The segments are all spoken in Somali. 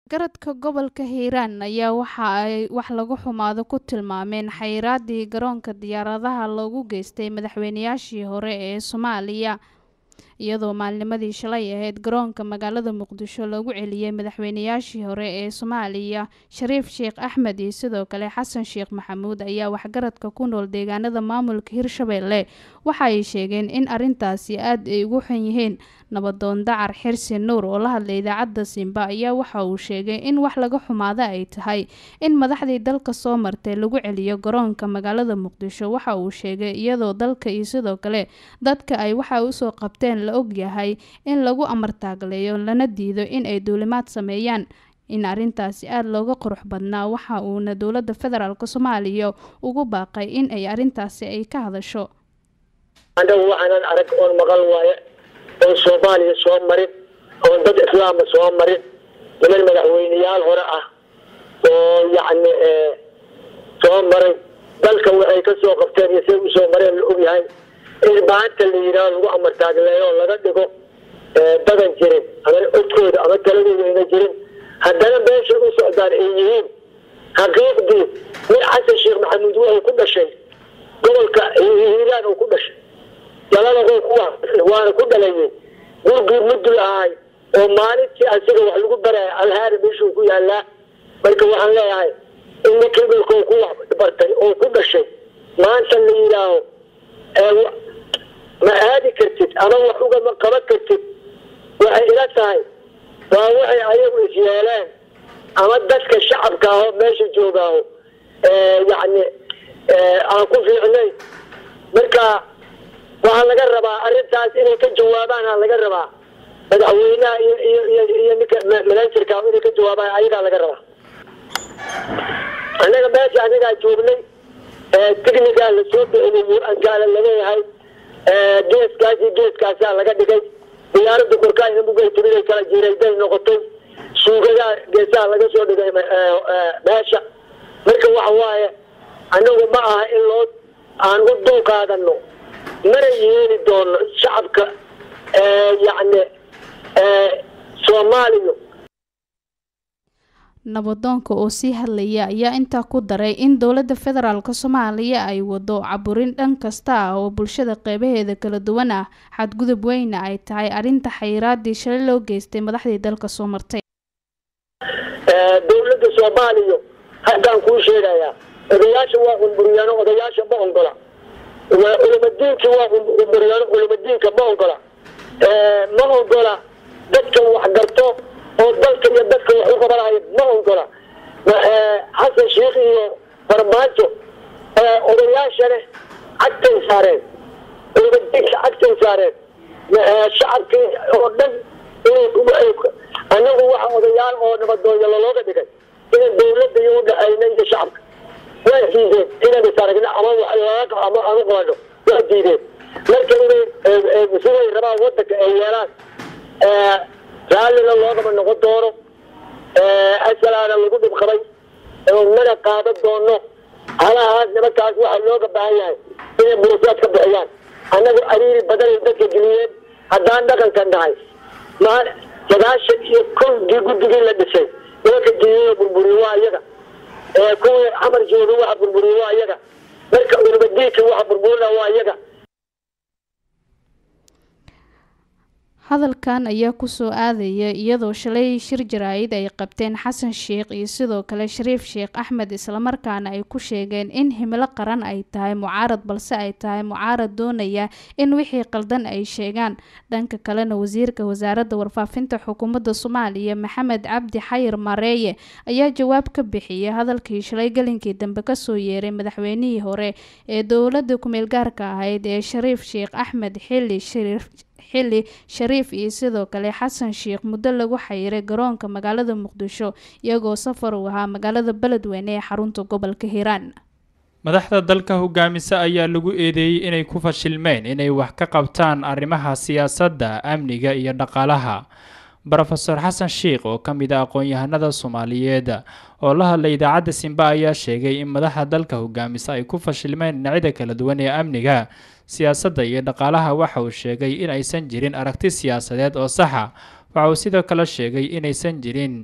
garadka gobolka hiiraan ayaa waxa ay wax lagu xumaado ku tilmaameen xayiraadii garoonka diyaaradaha loogu geystay madaxweynayaashii hore ee soomaaliya iyadoo maalnimadii shalay ahayd garoonka magaalada muqdisho loogu celiyey madaxweynayaashii hore ee soomaaliya shariif sheekh axmed iyo sidoo kale xasan sheekh maxamuud ayaa waxgaradka ku nool deegaanada maamulka hirshabelle waxa ay sheegeen in arintaasi aad ay ugu xun yihiin nabadoon dacar xirsi nuur oo la hadlay idaacadda simba ayaa waxa uu sheegay in wax laga xumaado ay tahay in madaxdii dalka soo martay lagu celiyo garoonka magaalada muqdisho waxa uu sheegay iyadoo dalka iyo sidoo kale dadka ay waxa usoo qabteen la ogyahay in lagu amartaagleeyo lana diido in ay duulimaad sameeyaan in arintaasi aada looga qurux badnaa waxa uuna dowladda federaalk soomaaliya ugu baaqay in ay arintaasi ay ka hadasho anagu waxaanan arag oon maqal waaye oon soomaaliya soo marin oon dad islaama soo marin niman madaxweyneyaal hore ah oo yacni soo maray dalka waxay ka soo qabteen iyo siay usoo mareen la ogyahay in maanta la yidhaaho lagu amartaagleeyo laga dhigo dadan jirin ama codkooda ama taladooda ayna jirin haddana meeshay u socdaan ay yihiin xaqiiqdii nin xasan sheekh maxamuud wuxuu ku dhashay gobolka hiiraan uu ku dhashay jalada kuwa waana ku dhalayay gurgii mudul ahay oo maalintii asiga wax lagu baraya alhaari meeshuu ku yaalaa marka waxaan leeyahay in ninka dhulkoo ku wax bartay oo ku dhashay maanta la yidhaaho ma aadi kartid ama wax ugama qaban kartid waxay ila tahay waa waxay ayagu is yeeleen ama dadka shacabka aho meesha joogaaho yacni aan ku fiicnayn marka waxaa laga rabaa arrintaas inay ka jawaabaan aa laga rabaa madaxweynaha iyo iyo iyo iyo ninka manajerka inay ka jawaabaan ayagaa laga rabaa annaga meesha anagaa joognay tignigaa lasoo bixiyay ankaala laleeyahay geeskaas iyo geeskaasaa laga dhigay diyaarada korkaa inamugay timiday kala jiirayday noqotay suugadaa geesaha laga soo dhigay meesha marka waxa waaye annagu ma aha in loo aan u dul qaadano mana yeeli doono shacabka yacni soomaaliya nabadoonka oo sii hadlaya ayaa intaa ku daray in dowladda federaalk soomaaliya ay wado caburin dhan kasta ah oo bulshada qeybaheeda kala duwan ah xadgudub weyna ay tahay arrinta xayiraadii shalay loo geystay madaxdii dalka soo martay dowladda soomaaliya haddaan kuu sheegayaa odayaasha waa qunburyaano odayaasha ma ongola culimadiinki waa qunburyaano culimadiinka ma ongola ma ongola dadka waxgarto oo dalka iyo dadka wax u qabanaya ma ongola xasan sheikh iyo farmaajo odayaashane cagtay saareen culimadiinka cagtay saareen shacabkii oo dhan anagu waxa odayaal oo nabadoonya lalooga dhigay ina dowladda iyo udhaxayna iyo shacabka waa diideen inaan is aragna ama ama aan u qaano waa diideen marka inay siday rabaan wadanka ay yeelaan raallina loogama noqon doono asalaana lagu dhibqabay mana qaadan doono halahaas nimankaas waxaa looga baahan yahay inay burusaad ka bixiyaan annagu ariiri badanay dadka geliyeen haddaan dhaqanka nahay ma sagaashan iyo kowdii guddigii la dhisay nimanka diiya burburiye waa iyaga kuwii xamar jooga waxa burburiye waa iyaga marka culimadiinki waxa burburina waa iyaga hadalkan ayaa kusoo aadaya iyadoo shalay shir jaraa'id ay qabteen xasan sheekh iyo sidoo kale shariif sheekh axmed islamarkaana ay ku sheegeen in himilo qaran ay tahay mucaarad balse ay tahay mucaarad doonaya in wixii qaldan ay sheegaan dhanka kalena wasiirka wasaaradda warfaafinta xukuumadda soomaaliya maxamed cabdi xayir mareeye ayaa jawaab ka bixiyay hadalkii shalay galinkii dambe kasoo yeeray madaxweynihii hore ee dowladda kumeel gaarka ahayd ee shariif sheekh axmed xili shariif xili shariif iyo sidoo kale xasan sheekh muddo lagu xayiray garoonka magaalada muqdisho iyagoo safar uu ahaa magaalada beledweyne ee xarunta gobolka hiiraan madaxda dalka hogaamisa ayaa lagu eedeeyey inay ku fashilmeen inay wax ka qabtaan arrimaha siyaasadda amniga iyo dhaqaalaha rofeor xasan sheikh oo ka mid a aqoon-yahanada soomaaliyeed oo la hadlay idaacadda simba ayaa sheegay in madaxda dalka hogaamisa ay ku fashilmeen dhinacyada kala duwan ee amniga siyaasadda iyo dhaqaalaha waxa uu sheegay in aysan jirin aragti siyaasadeed oo saxa waxa uu sidoo kale sheegay inaysan jirin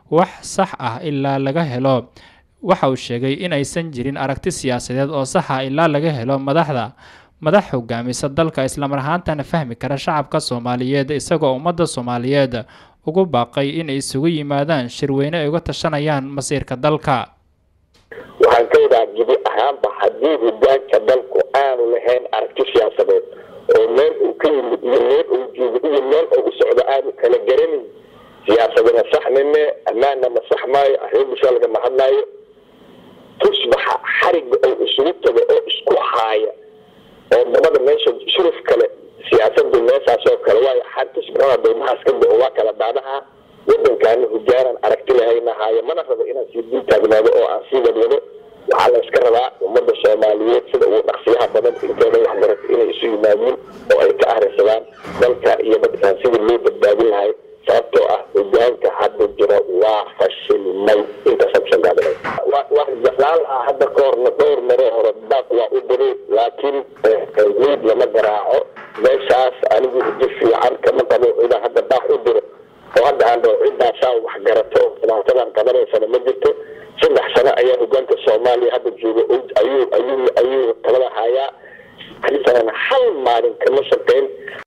wax sax ah ilaa laga helo waxa uu sheegay in aysan jirin aragti siyaasadeed oo sax ah ilaa laga helo madaxda madax hogaamisa dalka islamar ahaantana fahmi kara shacabka soomaaliyeed isagoo ummadda soomaaliyeed ugu baaqay inay isugu yimaadaan shirweyne ay uga tashanayaan masiirka dalka waxaan ka wadaa gibi ahaanba haddii hogaanka dalku aanu lahayn aragti siyaasadeed oo meel uu ka yimid iyo meel uu joogo iyo meel uu u socdo aanu kala garanin siyaasadana saxnime ammaanna ma sax maayo arrin bulshada lagama hadlaayo tusbaxa xariga oo isugu tago oo isku haaya oo dabada meesha shuruf kale siyaasadu meeshaas oo kale waayo xar tusbaxada doomahaas ka bao waa kala daadaha wadankaana hogaanan aragti lahayna haayo mana rabo inaan sii dul taagnaado oo aan sii wadwado waxaa la iska rabaa ummadda soomaaliyeed sida ugu dhaqsiyaha badan inteeda waxbarato inay isu yimaadiin oo ay ka ahrisadaan dalka iyo dadkaan sidii loo badbaadin lahay sababtoo ah hogaanka hadda jira waa fashilmay intaasaan kusoo gaabinay wax jeclaan ah hadda ka horna dhowr maro hore baaq waa u diray laakiin meyd lama garaaco meeshaas anigu rajo fiican kama qabo inaan hadda baaq u diro oo hadda aan dhaho ciddaasaa wax garato dhibaatadan qabanaysana ma jirto saddex sano ayaa hogaanka soomaaliya hadda jooga ayuu ayuu ayuu talada hayaa sanana hal maalin kama shaqeyn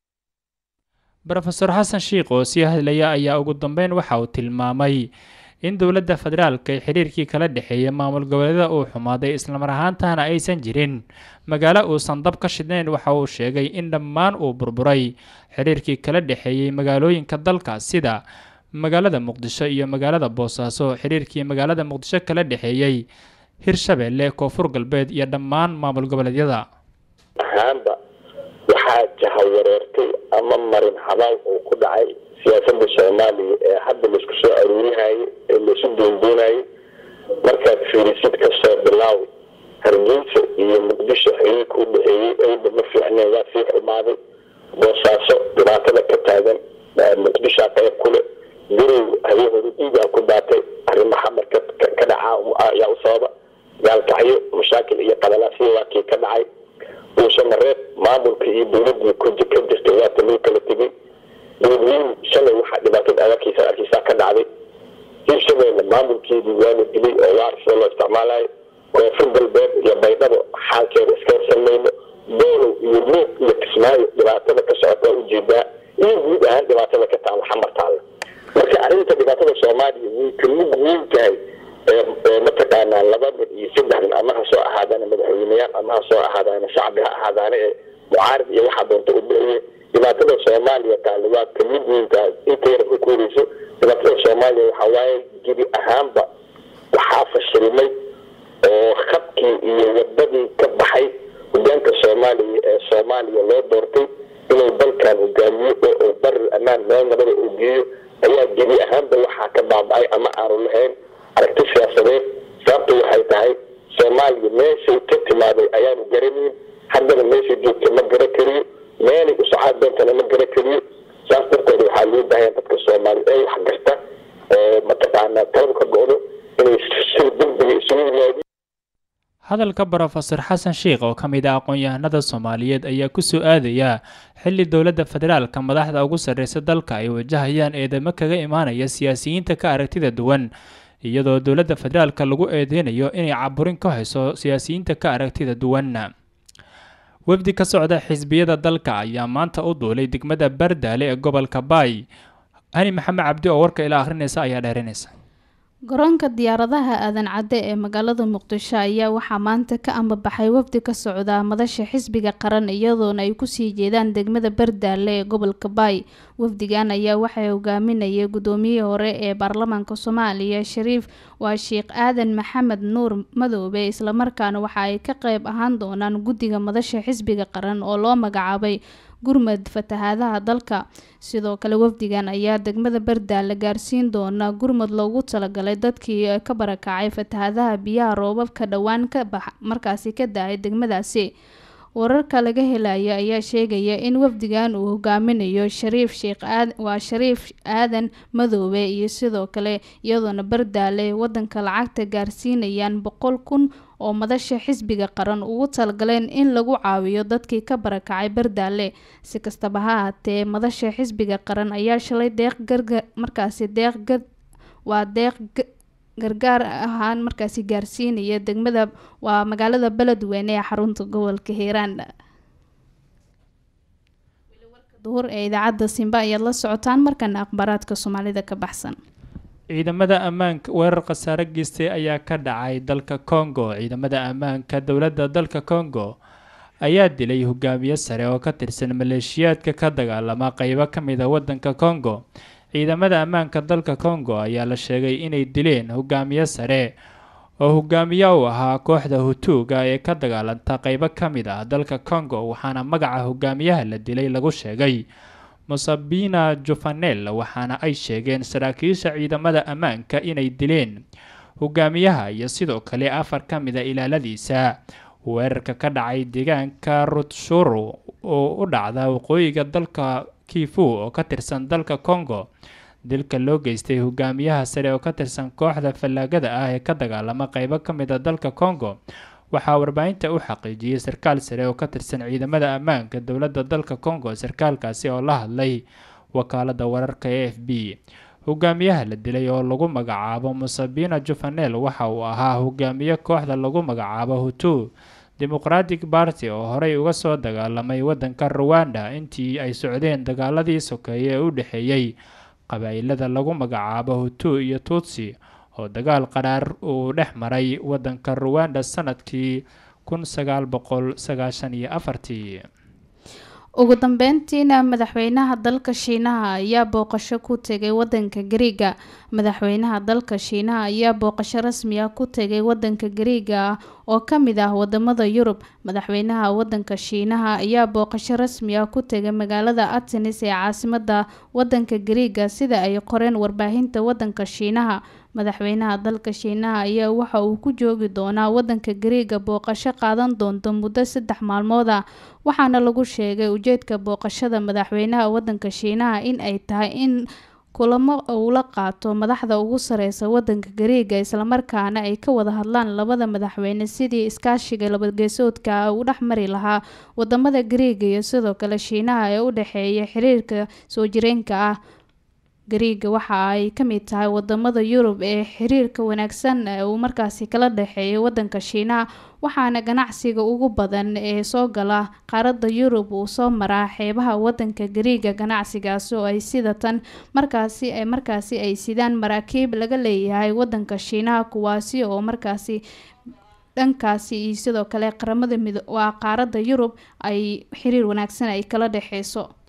rofeor xasan shiikh oo sii hadlaya ayaa ugu dambeyn waxa uu tilmaamay in dowladda federaalka ee xiriirkii kala dhexeeya maamul goboleeda uu xumaaday islamar ahaantana aysan jirin magaalo uusan dab ka shidnayn waxa uu sheegay in dhammaan uu burburay xiriirkii kala dhexeeyey magaalooyinka dalka sida magaalada muqdisho iyo magaalada boosaaso xiriirkii magaalada muqdisho kala dhexeeyey hirshabeelle koonfur galbeed iyo dhammaan maamul goboleedyada ahaanba waxaa jahawareertay ama marin habaal uu ku dhacay siyaasada soomaaliya ee hadda laisku soo aruurihayay ee laisu doondoonayay markaad fiirisid kasoo bilaaw hargeysa iyo muqdisho xiriirka u dhexeeyey ewda ma fiicneen waa sii xumaaday boosaaso dhibaatada ka taagan muqdishaa qayb kule garow habeenhooda dhiigaa ku daatay arrimo xamar ka dhacaa ayaa u sababa gaalkacyo mashaakil iyo qadalaasya waa kii ka dhacay uusamareeb maamulka iyo dowladii ka jirtay waata loo kala tegay dowladweyne shalay waxaa dhibaatada adarkiisa arkiisaa ka dhacday hirshabeelle maamulkeedii waa la dilay oo waar sida loo isticmaalayo koonfur galbeed iyo baydhabo xaalkeeda iska horsamayno doolow iyo luuq iyo kismaayo dhibaatada ka socota waa ujeedaa iyo guud ahaan dhibaatada ka taalla xamar taalla marka arrinta dhibaatada soomaaliya way ka mid weyn tahay mataqaanaa laba mid iyo saddex nin ama ha soo ahaadaana madaxweyneyaal ama ha soo ahaadaana shacbi ha ahaadaana ee mucaarid iyo waxaa doonta u bixiye dhibaatada soomaaliya taale waa ka mid weyn tahay inta yar ka kooreyso dhibaatada soomaaliya waxaa waaye gebi ahaanba waxaa fashilmay oo khadkii iyo wadadii ka baxay hogaanka soomaaliya ee soomaaliya loo doortay inuu dalkan hogaamiyo oo uu barir ammaan meel nabada uu geeyo ayaa gebi ahaanba waxaa ka baaba-ay ama aanu lahayn aragti siyaasadeed sababta waxay tahay soomaaliya meeshay ka timaaday ayaanu garanayn haddana meeshay joogta ma gara kariyo meelay u socaan doontana ma gara kariyo saas darteed waxaa loo baahaya dadka soomaaliya ee wax garta oo mataqaanaa taladu ka go-do inay sida degdega isugu yimaadiin hadalka brofeor xasan sheikh oo ka mid ah aqoon-yahanada soomaaliyeed ayaa kusoo aadaya xili dowladda federaalka madaxda ugu sarreysa dalka ay wajahayaan eedamo kaga imaanaya siyaasiyiinta ka aragtida duwan iyadoo dowladda federaalka lagu eedeynayo inay caburin ka hayso siyaasiyiinta ka aragtida duwan wafdi ka socda xisbiyada dalka ayaa maanta u duulay degmada bardaale ee gobolka baay hani maxamed cabdi oo warka ilaa akhrinaysa ayaa dheerinaysa garoonka diyaaradaha aadan cadde ee magaalada muqdisho ayaa waxaa maanta ka ambabaxay wafdi ka socda madasha xisbiga qaran iyadoona ay kusii jeedaan degmada bardaale ee gobolka baay wafdigan ayaa waxay hogaaminayay gudoomiyihii hore ee baarlamaanka soomaaliya shariif waa sheekh aadan maxamed nuur madoobe islamarkaana waxa ay ka qeyb ahaan doonaan guddiga madasha xisbiga qaran oo loo magacaabay gurmad fatahaadaha dalka sidoo kale wafdigan ayaa degmada bardaale gaarsiin doona gurmad loogu talagalay dadkii ka barakacay fatahaadaha biyaha roobabka dhowaan ka bax markaasi ka da-ay degmadaasi wararka laga helaya ayaa sheegaya in wafdigan uu hogaaminayo shariif sheekh waa shariif aadan madoobe iyo sidoo kale iyadoona bardaale wadanka lacagta gaarsiinayaan boqol kun oo madasha xisbiga qaran ugu talagaleen in lagu caawiyo dadkii ka barakacay bardaale si kastaba ha ahaatee madasha xisbiga qaran ayaa shalay deeq garga markaasi deeq waa deeq gargaar ahaan markaasi gaarsiinaya degmada waa magaalada beledweyne ee xarunta gobolka hiiraan duhur ee idaacadda simba ayaad la socotaan markana akhbaaraadka soomaalida ka baxsan ciidamada ammaanka weerar khasaare geystay ayaa ka dhacay dalka congo ciidamada ammaanka dowladda dalka congo ayaa dilay hogaamiye sare oo ka tirsan maleeshiyaadka ka dagaalama qeybo ka mid a wadanka congo ciidamada ammaanka dalka congo ayaa la sheegay inay dileen hogaamiye sare oo hogaamiye u ahaa kooxda hutuuga ee ka dagaalanta qeybo ka mid ah dalka congo waxaana magaca hogaamiyaha la dilay lagu sheegay musabina jufanel waxaana ay sheegeen saraakiisha ciidamada ammaanka inay dileen hogaamiyaha iyo sidoo kale afar ka mid a ilaaladiisa weerarka ka dhacay deegaanka rutshuru oo u dhacda waqooyiga dalka kifu oo ka tirsan dalka congo dilka loo geystay hogaamiyaha sare oo ka tirsan kooxda fallaagada ah ee ka dagaalama qeybo ka mid a dalka congo waxaa warbaahinta u xaqiijiyey sarkaal sare oo ka tirsan ciidamada ammaanka dowladda dalka congo sarkaalkaasi oo la hadlay wakaalada wararka e f b hogaamiyaha la dilay oo lagu magacaabo musabina jufanel waxa uu ahaa hogaamiye kooxda lagu magacaabo hutu demoqratic party oo horey uga soo dagaalamay wadanka ruwanda intii ay socdeen dagaaladii sokeeye ee u dhexeeyey qabaa'ilada lagu magacaabo hutu iyo tutsi oo dagaal qaraar uu dhex maray wadanka ruwanda sanadkii kun sagaal boqol sagaashan iyo afartii ugu dambeyntiina madaxweynaha dalka shiinaha ayaa booqasho ku tegay wadanka gariiga madaxweynaha dalka shiinaha ayaa booqasho rasmi ah ku tegay wadanka gariiga ah oo ka mid ah wadamada yurub madaxweynaha wadanka shiinaha ayaa booqasho rasmi ah ku tegay magaalada atenis ee caasimada wadanka gariiga sida ay qoreen warbaahinta wadanka shiinaha madaxweynaha dalka shiinaha ayaa waxa uu ku joogi doonaa wadanka gariiga booqasho qaadan doonto muddo saddex maalmood ah waxaana lagu sheegay ujeedka booqashada madaxweynaha wadanka shiinaha in ay tahay in kulamo uu la qaato madaxda ugu sareysa wadanka gariiga islamarkaana ay ka wada hadlaan labada madaxweyne sidii iskaashiga labageesoodka uu dhex mari lahaa wadamada gariiga iyo sidoo kale shiinaha ee u dhexeeya xiriirka soo jireenka ah gariiga waxa ay ka mid tahay wadamada yurub ee xiriirka wanaagsan uu markaasi kala dhexeeyo wadanka shiinaha waxaana ganacsiga ugu badan ee soo gala qaaradda yurub uu soo maraa xeebaha wadanka gariiga ganacsigaasi oo ay sida tan markaasi markaasi ay sidaan maraakiib laga leeyahay wadanka shiinaha kuwaasi oo markaasi dhankaasi iyo sidoo kale qaramada mid waa qaaradda yurub ay xiriir wanaagsan ay kala dhexeyso